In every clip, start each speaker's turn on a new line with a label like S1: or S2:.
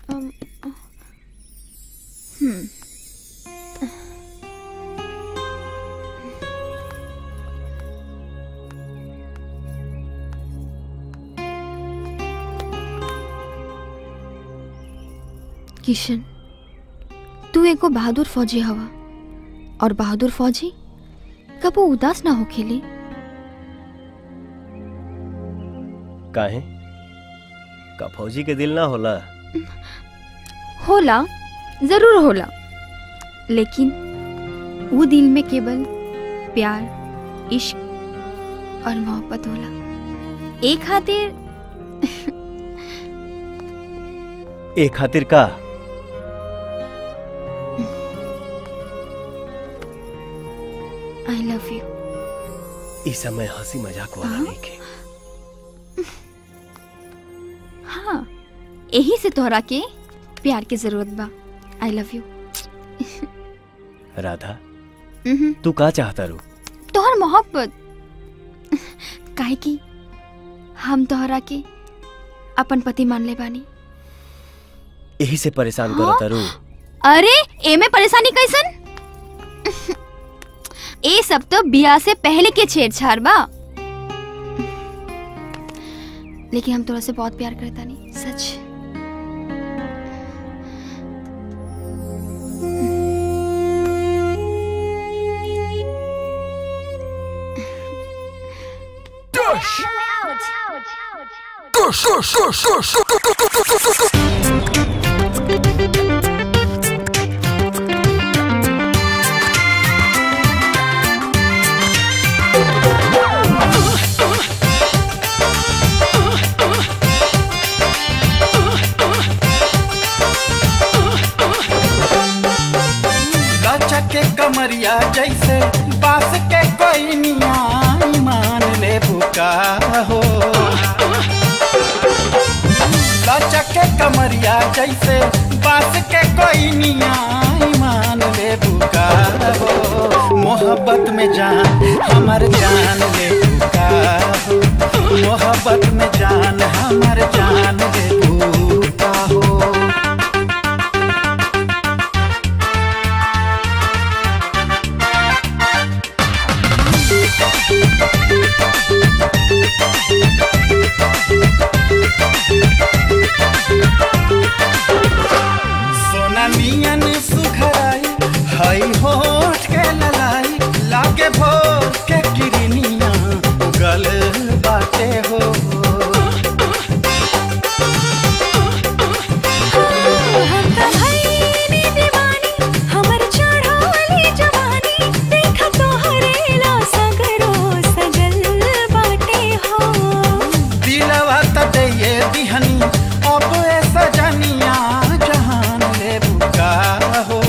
S1: अम, हम्म किशन तू एगो बहादुर फौजी हवा और बहादुर फौजी कबो उदास ना हो खेले
S2: काहे का फौजी के दिल ना होला
S1: होला जरूर होला लेकिन वो दिल में केवल प्यार इश्क और मोहब्बत होला एक खातिर
S2: ए खातिर का
S1: आई लव यू
S2: इस समय हंसी मजाक वाला
S1: हाँ?
S2: नहीं के
S1: हाँ यही से तोहरा के प्यार की जरूरत बा आई लव यू
S2: राधा तू का चाहता रू
S1: तोहर मोहब्बत काहे की हम तोहरा के अपन पति मान ले बानी
S2: यही से परेशान
S1: हाँ?
S2: करता रू
S1: अरे एमे परेशानी कैसन ए सब तो बियाह से पहले के छेड़छाड़ बा लेकिन हम तोरा से बहुत प्यार करता नहीं सच
S3: गचा के कमरिया जैसे बास के कोई निया मान ले बुका हो गचा के कमरिया जैसे बास के कोई निया मान ले बुका हो मोहब्बत में जान हमर जान ले बुका हो मोहब्बत में जान हमर जान ले बुका हो सोना नियन सुखराई हई होठ के ललाई लागे भोर के किरनिया गल बाटे हो
S4: हमर चढ़ावली जवानी देखा तोहरे ला सगरो सजल बाटे हो
S3: दिलवा त ये दिहनी अब ए सजनिया जहान ले बुका हो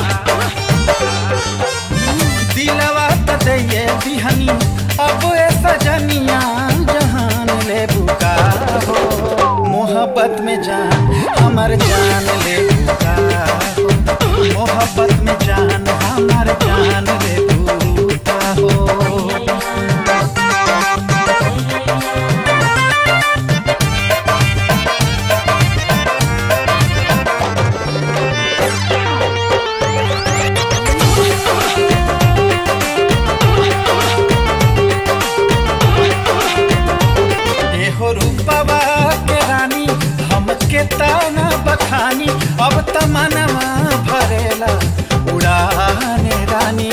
S3: दिलवा त ये दिहनी अब ए सजनिया जहान ले बुका हो मोहब्बत में जान हमर जान ले बुका हो मोहब्बत में जान हमर जान ले बुका हो एहो रूपवा के रानी हमके ताना बखानी अब तमनवा भरेला उड़ाने रानी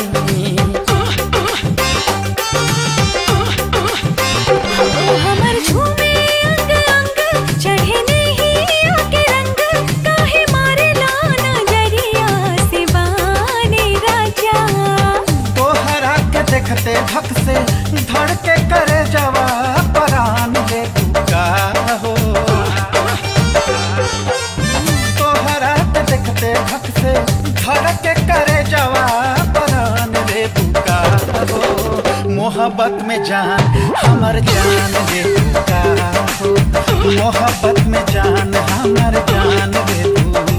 S4: हमर झूमे अंग अंग चढ़े नहीं आके रंग काहे मारे ला नजरिया से बाने राजा
S3: तोहरा के देखते धक से धड़ के करे जवा परान ले बुका हो तोहरा के देखते धक से धड़ के करे जवा परान ले बुका हो मोहब्बत में जान हमर जान ले बुका हो मोहब्बत में जान हमर जान ले बुका